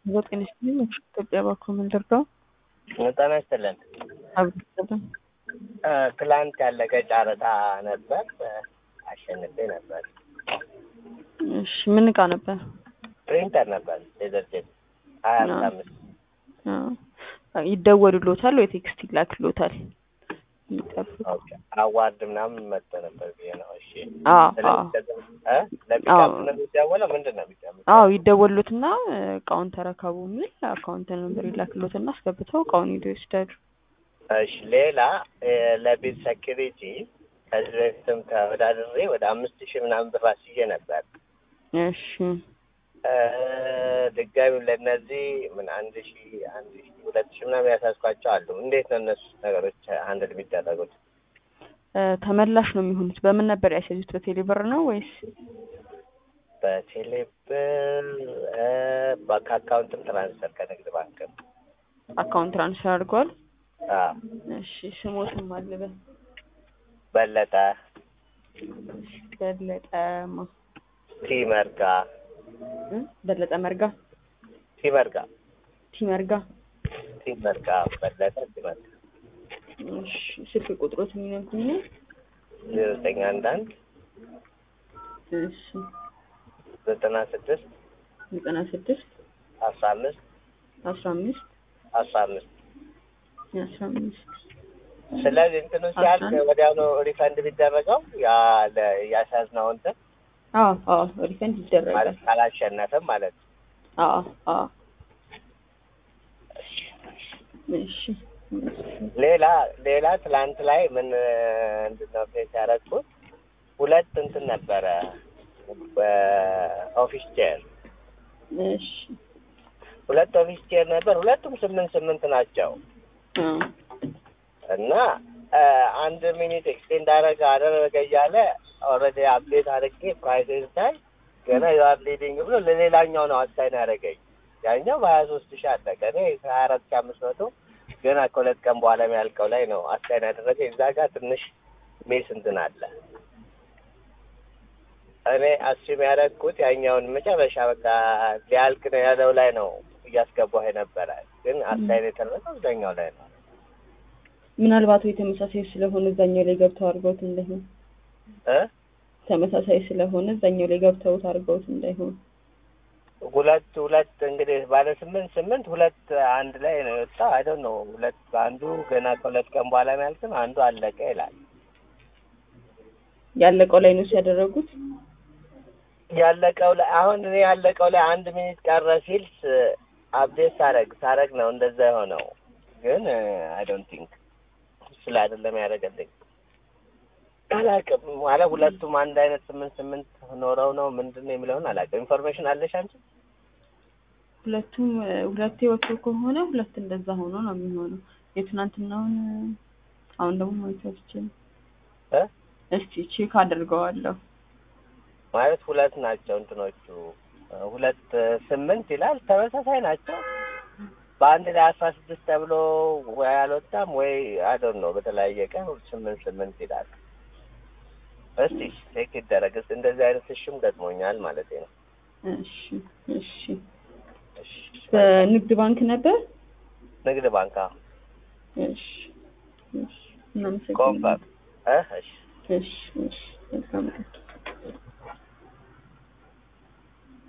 ጤና ይስጥልኝ። ኢትዮጵያ ባንክ ምንደርገው ጤና ይስጥልን። አብዱልሰላም ትላንት ያለቀ ጨረታ ነበር፣ አሸንፌ ነበር። እሺ ምን እቃ ነበር? ፕሪንተር ነበር ዴዘርቴድ ሀያ አምስት አምስት አዎ። ይደወሉሎታል ወይ ቴክስት ይላክሎታል? ይጠብቁ። ኦኬ። አዋርድ ምናምን መጥቶ ነበር ብዬ ነው። እሺ አዎ አዎ ስለዚህ እ ለፒካፕ ነው የሚደወለው ምንድን ነው የሚደወለው? አዎ ይደወሉትና እቃውን ተረከቡ የሚል አካውንት ነምበር ይላክሎትና አስገብተው እቃውን ሄደው ይወስዳሉ። እሺ ሌላ እ ለቤት ሴኪሪቲ ከዚህ በፊትም ተወዳድሬ ወደ አምስት ሺህ ምናምን ብር አስይዤ ነበር። እሺ እ ድጋሚ ለእነዚህ ምን አንድ ሺህ አንድ ሺህ ሁለት ሺህ ምናምን ያሳዝኳቸው አሉ። እንዴት ነው እነሱ ነገሮች አንድል የሚደረጉት? እ ተመላሽ ነው የሚሆኑት። በምን ነበር ያስያዙት? በቴሌ ብር ነው ወይስ በቴሌብር እ ከአካውንትም ትራንስፈር ከንግድ ባንክም አካውንት ትራንስፈር አድርገዋል? አዎ። እሺ ስሞትም አለበት በለጠ በለጠማ ቲመርጋ እ በለጠ መርጋ ቲመርጋ ቲመርጋ ቲመርጋ በለጠ ቲመርጋ እሺ ስልክ ቁጥሮት የሚነግሩኝ ነው? ዜሮ ዘጠኝ አንድ አንድ እሺ ዘጠና ስድስት ዘጠና ስድስት አስራ አምስት አስራ አምስት አስራ አምስት አስራ አምስት ስለዚህ እንትኑ ሲያልቅ አስራ አንድ ወዲያውኑ ሪፈንድ ቢደረገው ያ ለ- ያስያዝነው እንትን አዎ አዎ ሪፈንድ ይደረጋል። ማለት ካላሸነፍም ማለት ነው። አዎ አዎ እሺ ሌላ ሌላ ትላንት ላይ ምን ምንድን ነው ፌስ ያደረግኩት ሁለት እንትን ነበረ በኦፊስ ቼር እሺ ሁለት ኦፊስ ቼር ነበር። ሁለቱም ስምንት ስምንት ናቸው አዎ እና እ አንድ ሚኒት ኤክስቴንድ አደረገ አደረገ እያለ ኦልሬዲ አፕዴት አድርጌ ፕራይስ ስታይ ገና ዩአር ሊዲንግ ብሎ ለሌላኛው ነው አሳይን ያደረገኝ። ያኛው በሀያ ሶስት ሺህ አለቀ። እኔ ሀያ አራት ሺህ አምስት መቶ ገና ከሁለት ቀን በኋላ የሚያልቀው ላይ ነው አሳይን ያደረገ። እዛ ጋር ትንሽ ሜስ እንትን አለ። እኔ አስም ያደረግኩት ያኛውን መጨረሻ በቃ ሊያልቅ ነው ያለው ላይ ነው እያስገባሁ የነበረ፣ ግን አሳይን የተደረገው እዛኛው ላይ ነው። ምናልባት ወይ ተመሳሳይ ስለሆነ እዛኛው ላይ ገብተው አድርገውት እንዳይሆን እ ተመሳሳይ ስለሆነ እዛኛው ላይ ገብተውት አድርገውት እንዳይሆን ሁለት ሁለት እንግዲህ ባለ ስምንት ስምንት ሁለት አንድ ላይ ነው የወጣው። አይ ዶንት ኖ ሁለት አንዱ ገና ከሁለት ቀን በኋላ የሚያልቅም አንዱ አለቀ ይላል። ያለቀው ላይ ነው ሲያደረጉት ያለቀው ላይ አሁን እኔ ያለቀው ላይ አንድ ሚኒት ቀረ ሲል አፕዴት ሳረግ ሳረግ ነው እንደዛ የሆነው። ግን አይ ዶንት ቲንክ ስለ አይደለም ያደረገልኝ አላውቅም። ማለት ሁለቱም አንድ አይነት ስምንት ስምንት ኖረው ነው ምንድን ነው የሚለውን አላውቅም። ኢንፎርሜሽን አለሽ አንቺ? ሁለቱም እ፣ ሁለቴ ወጥቶ ከሆነ ሁለት እንደዛ ሆኖ ነው የሚሆነው። የትናንትናውን እ፣ አሁን ደግሞ ማየት አልችልም። እ እስቲ ቼክ አድርገዋለሁ። ማለት ሁለት ናቸው እንትኖቹ ሁለት ስምንት ይላል ተመሳሳይ ናቸው። በአንድ ላይ አስራ ስድስት ተብሎ ወይ አልወጣም ወይ አዶን ነው በተለያየ ቀን ስምንት ስምንት ይላል። እስቲ ቼክ ይደረግ። እስኪ እንደዚህ አይነት እሽም ገጥሞኛል ማለት ነው። እሺ እሺ። እሺ፣ በንግድ ባንክ ነበር። ንግድ ባንክ አዎ። እሺ እሺ። እናመሰግናለን። ኮንፈርም እ እሺ እሺ እሺ። መልካም ቀን።